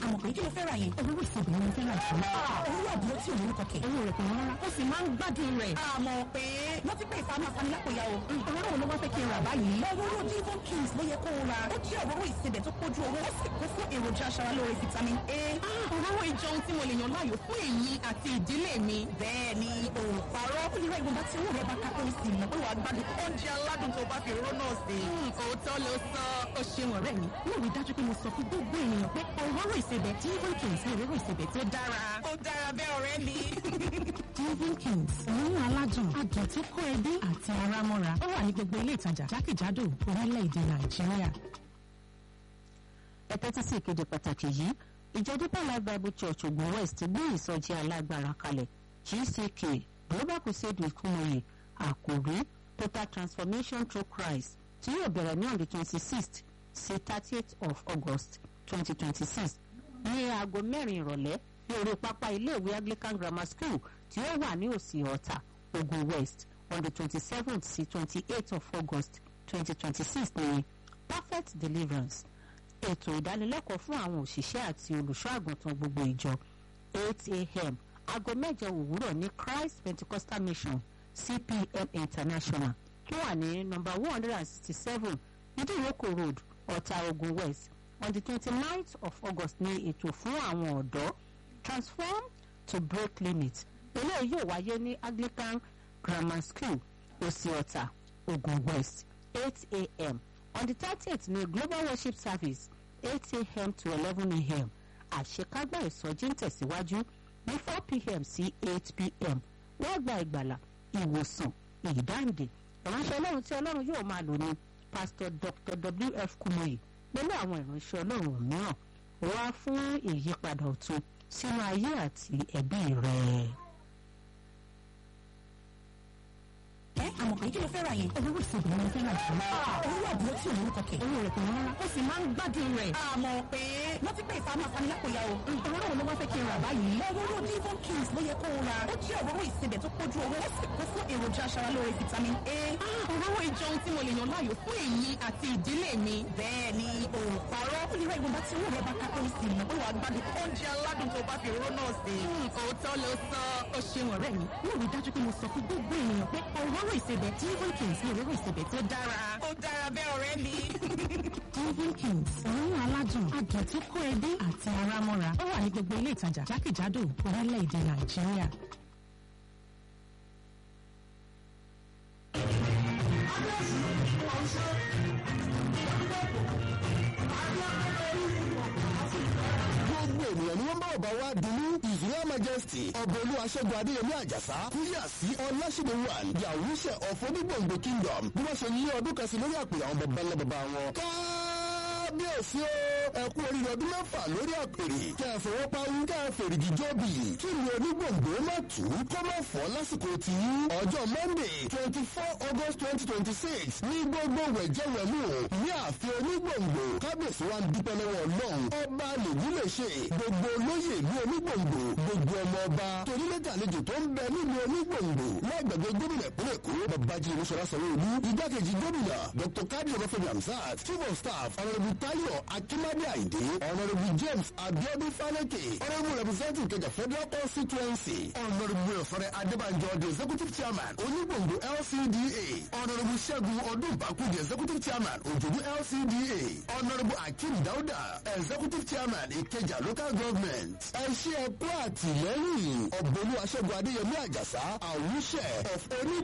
àmọ̀ pé kí ló fẹ́ ra yẹn. Òróró ìsebẹ̀ ni mo fẹ́ ra jù. Owó àbúrò tí òun kọ̀kẹ́. Owó rẹ̀ kò wọ́n rárá. Ó sì máa ń gbádùn rẹ̀. Àmọ̀ pé wọ́n ti pè ìfamọ́ afanilápòyà o. Òróró wo ló wá fẹ́ kí n rà báyìí? Òróró Devon Kings ló yẹ kó o ra. Ó jẹ́ òróró ìsebẹ̀ tó kójú owó. Ó sì kún fún èròjà aṣaralóore vitamin A. Òróró ìjọun tí mo lè yàn láàyò fún èmi àti ìdílé mi. Bẹ́ẹ̀ni, òòpàrọ̀ ó lè ra ìwọ̀nba tí owó rẹ̀ bá ká tó sì mọ̀ pé wàá gbádùn oúnjẹ aládùn tó bá fi òróró náà sí. Òótọ́ ló sọ. Ó ṣeun ọ̀rẹ́ mi. Mo rí dájú pé mo sọ fún gbogbo ènìyàn pé òróró ìsebẹ̀ Devon Kings ni òróró ìsebẹ̀ tó dára. Ó dára bẹ́ẹ̀ ọ̀rẹ́ mi. Devon Kings, òórùn aládùn, adùn tó kó ẹbí àti ara mọ́ra. Ó wà ní gbogbo ilé ìtajà jákèjádò orílẹ̀-èdè Nàìjíríà. ẹ tẹ́tí sí ìkéde pàtàkì yìí ìjọ Deeper Life Bible Church Ogun West gbé ìsọjí alágbára kalẹ̀ GCK Global Crusade with Kumoye àkòrí Total Transformation Through Christ tí yóò bẹ̀rẹ̀ ní on the twenty sixth sí thirtieth of August twenty twenty six ní aago mẹ́rin ìrọ̀lẹ́ ní orí pápá iléèwé Anglican Grammar School tí ó wà ní òsì ọ̀tà Ogun West on the twenty seventh sí twenty eighth of August twenty twenty six ní Perfect Deliverance ètò ìdánilẹ́kọ̀ọ́ fún àwọn òṣìṣẹ́ àti olùṣọ́ àgùntàn gbogbo ìjọ eight a.m. aago mẹ́jọ òwúrọ̀ ní Christ Pentecostal Mission CPM International tó wà ní nọ́mbà one hundred and sixty seven Ìdíròkò Road Ọ̀tà Ogun West on the twenty-ninth of August ní ètò fún àwọn ọ̀dọ́ transform to break limit eléyìí yóò wáyé ní Anglican Grammar School Òsì Ọ̀tà Ogun West eight a.m. on the thirtieth ní Global Worship Service eight a.m. to eleven a.m. àṣekágbá ìsọjí ń tẹ̀síwájú ní four p.m. sí eight p.m. wọ́n gba ìgbàlà ìwòsàn ìdáǹdè ìránṣẹ́ ọlọ́run tí ọlọ́run yóò máa lò ní Pastor Dr. W.F. Kumoyi pẹ̀lú àwọn ìránṣẹ́ ọlọ́run mìíràn wá fún ìyípadà ọ̀tun sínú ayé àti ẹbí rẹ̀. Ẹ àmọ̀ pé kí ló fẹ́ ra yẹn. Òróró ìsebẹ̀ ni mo fẹ́ ra jù. Owó àbúrò tí òun kọ̀kẹ́. Owó rẹ̀ kò wọ́n rárá. Ó sì máa ń gbádùn rẹ̀. Àmọ̀ pé wọ́n ti pè ìfamọ́ afanilápòyà o. Òróró wo ló wá fẹ́ kí n rà báyìí? Òróró Devon Kings ló yẹ kó o ra. Ó jẹ́ òróró ìsebẹ̀ tó kójú owó. Ó sì kún fún èròjà aṣaralóore vitamin A. Òróró ìjọun tí mo lè yàn láàyò fún èmi àti ìdílé mi. Bẹ́ẹ̀ni, òòpàrọ̀ ó lè ra ìwọ̀nba tí owó rẹ̀ bá ká tó sì mọ̀ pé wàá gbádùn oúnjẹ aládùn tó bá fi òróró náà sí. Òótọ́ ló sọ. Ó ṣeun ọ̀rẹ́ mi. Mo rí dájú pé mo sọ fún gbogbo ènìyàn pé òróró ìsebẹ̀ Devon Kings ni òróró ìsebẹ̀ tó dára. Ó dára bẹ́ẹ̀ ọ̀rẹ́ mi. Devon Kings, òórùn aládùn, adùn tó kó ẹbí àti ara mọ́ra. Ó wà ní gbogbo ilé ìtajà jákèjádò orílẹ̀-èdè Nàìjíríà. gbogbo ènìyàn ni wọ́n bá ọba wa dunu israel majesty ọba olú aṣẹ́gun adéyẹmí àjàsá kúyà sí ọlásìdè one the awúṣẹ of onígbòǹgbò kingdom bí wọ́n ṣe yí ọdún kan sí lórí àpèrè àwọn baba ńlá baba wọn. kábíyèsí o ẹ kú oríire ọdún mẹ́fà lórí àpèrè kẹ́ ẹ fọwọ́ pawú kẹ́ ẹ fèrègì jọ́bì kí ni onígbòǹgbò má tù kó má fọ́ lásìkò tí ọjọ́ monday twenty four august twenty twenty six ní gbogbo wẹ̀jẹ̀wẹ̀mú ní ààfin onígbòǹgbò kábíyèsí wa ń dúpẹ́ lọ́wọ́ ọlọ́run ọba lèyí lè ṣe gbogbo olóyè ìlú onígbòǹgbò gbogbo ọmọ ọba torílẹ̀dẹ̀ àlejò tó ń bẹ nílùú onígbòǹgbò láìgbàgbé gómìnà ìpínlẹ̀ èkó babájí olúṣọlá sanwó-olú igbákejì gómìnà dr kadi ọbáfẹ́mi hamzat chief of staff honourable tayo akimade ayinde honourable james abiodun faleke honourable representative kẹjà federal constituency honourable ọ̀fọ̀rẹ́ adébànjọ the executive chairman onígbòǹgbò lcda honourable ṣẹ́gun ọdúnbàkú the executive chairman òjòjú lcda honourable akeem dauda executive chairman ìkẹjà local government ẹ ṣe ẹkú àtìlẹ́yìn ọ̀gbọ́nú aṣẹ́gun adéyẹmí àjàsá àwùṣẹ of oní